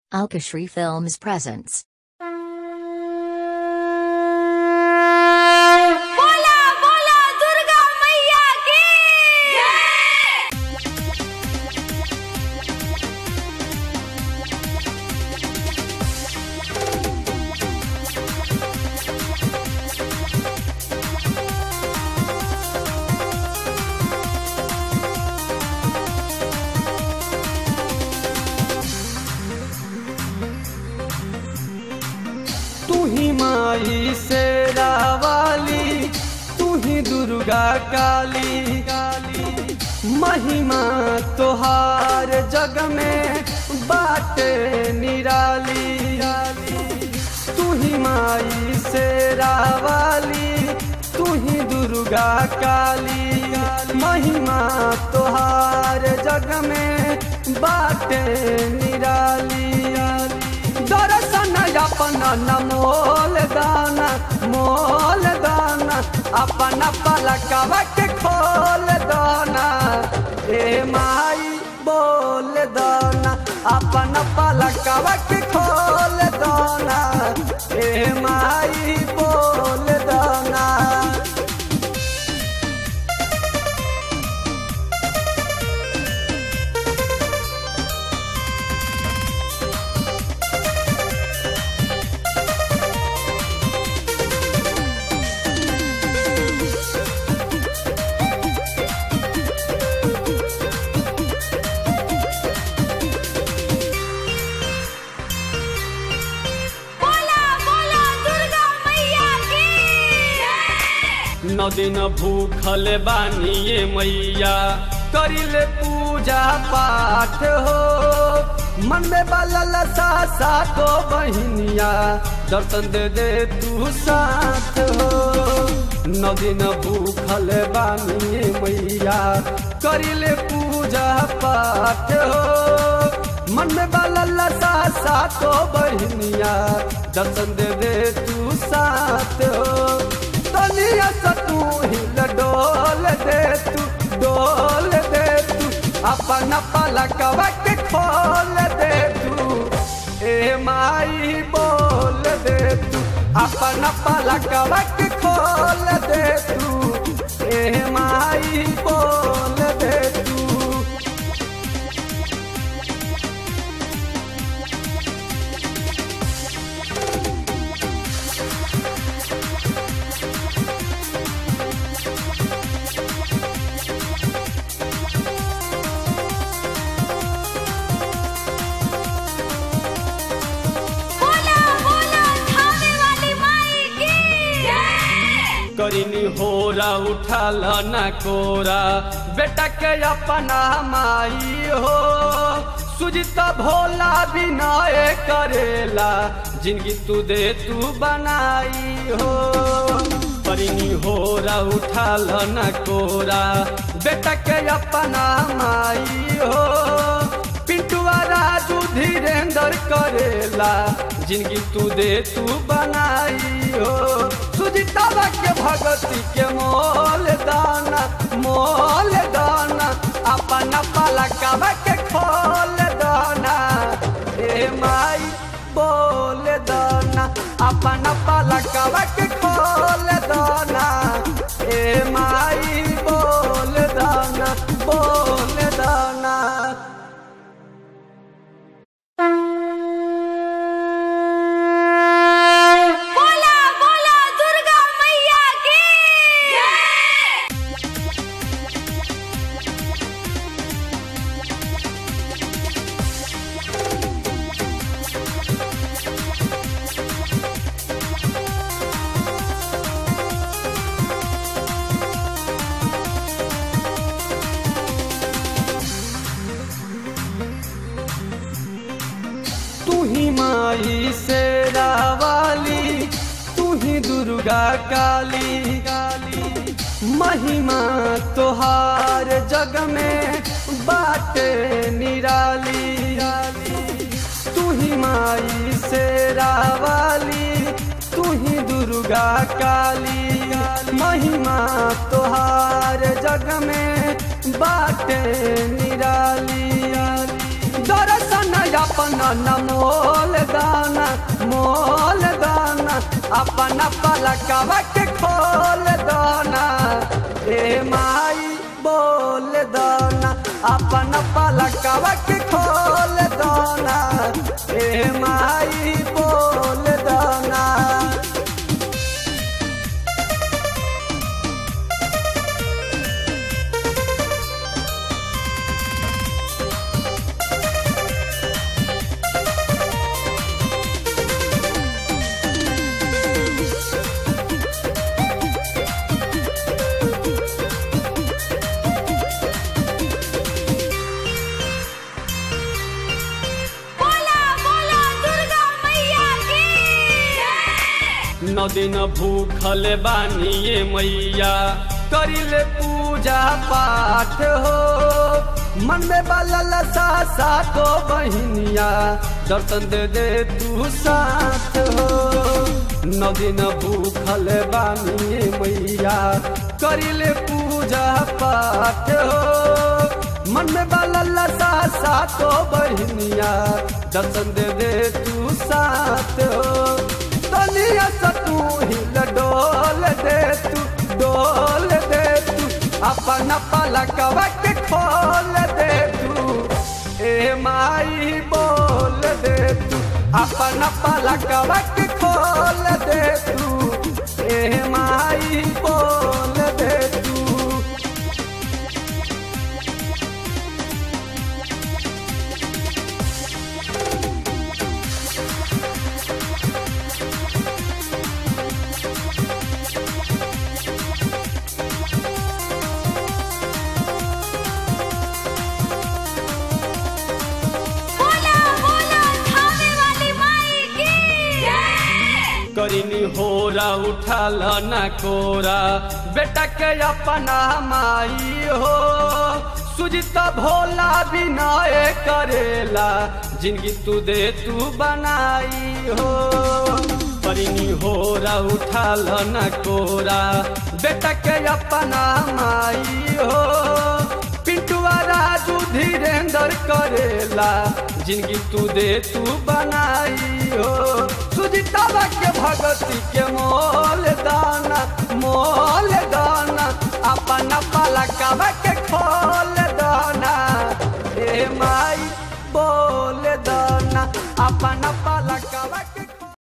Alkashri Films presents. बोला बोला दुर्गा मैया की तू ही माई शेरा वाली तू ही दुर्गा काली काली महिमा तोहार जग में बाटे निराली तू ही माई शेरा वाली तू ही दुर्गा काली महिमा तोहार जग में बाटे निराली दर्शन अपन न मोल दाना मोल दाना अपन पलकवा के खोल दाना ए माई बोल दाना अपन पलकवा के खोल दाना ए माई बोल दाना बोला बोला दुर्गा मैया की नौ दिन भूखल बानी ये मैया करिले पूजा पाठ हो मन में बलल सा सातो बहिनिया दर्शन दे दे तू साथ हो नौ दिन भूखल बानी ये मैया करिले पूजा पाठ हो मन में बलल सा सातो बहिनिया दर्शन दे दे तू साथ हो तनिया सा तू हिल डोल दे तू डोल दे तू अपन पलकवा के खोल दे तू ए माई बोल दे तू अपन पलकवा के खोल दे तू ए माई बोल दे तू बोला बोला थाने वाली माई की करिनी होरा उठाल न कोरा बेटा के अपना माई हो सुजित भोला विनय करेला जिंदगी तू दे तू बनाई हो करिनी होरा उठाल न कोरा बेटा के अपना माई हो पिंटुआ राजू धीरेन्द्र करेला जिंदगी तू दे तू बनाई हो सुजितावा के भगती के मोल दाना मोल दाना अपन पलकवा के खोल दाना ए माई बोल दाना अपन पलकवा के खोल दाना ए माई बोल दाना बोल दाना बोला बोला दुर्गा मैया की तू ही माई शेरा वाली तू ही दुर्गा काली काली महिमा तोहार जग में बाटे निराली तू ही माई शेरा वाली तू ही दुर्गा काली महिमा तोहार जग में बाटे निराली दर्शन दाना अपना न मोल दाना मोल दाना अपना पलकवा के खोल दाना ए माई बोल दाना अपना पलकवा के खोल दाना ए माई बोल दाना बोला बोला दुर्गा मैया की नौ दिन भूखल बानिए मैया करिले पूजा पाठ हो मन में बाला लसा सातो बहिनिया दर्शन दे दे तू साथ हो नौ दिन भूखल बानिए मैया करिले पूजा पाठ हो मन में बाला लसा सातो बहिनिया दर्शन दे दे तू साथ हो तनिया सा तू हिल डोल दे तू डोल दे तू अपन पलकवा के खोल दे तू ए माई बोल दे तू अपन पलकवा के खोल दे तू ए माई बोल दे तू बोला बोला थामे वाली माई की करिनी होरा उठाल न कोरा बेटा के अपना माई हो सुजित भोला विनय करेला जिंदगी तू दे तू बनाई हो करिनी होरा उठाल न कोरा बेटा के अपना माई हो पिंटुआ राजू धीरेन्द्र करेला जिंदगी तू दे तू बनाई हो सुजितवा के भगती के मोल दाना मोल दाना अपना पलकवा के खोल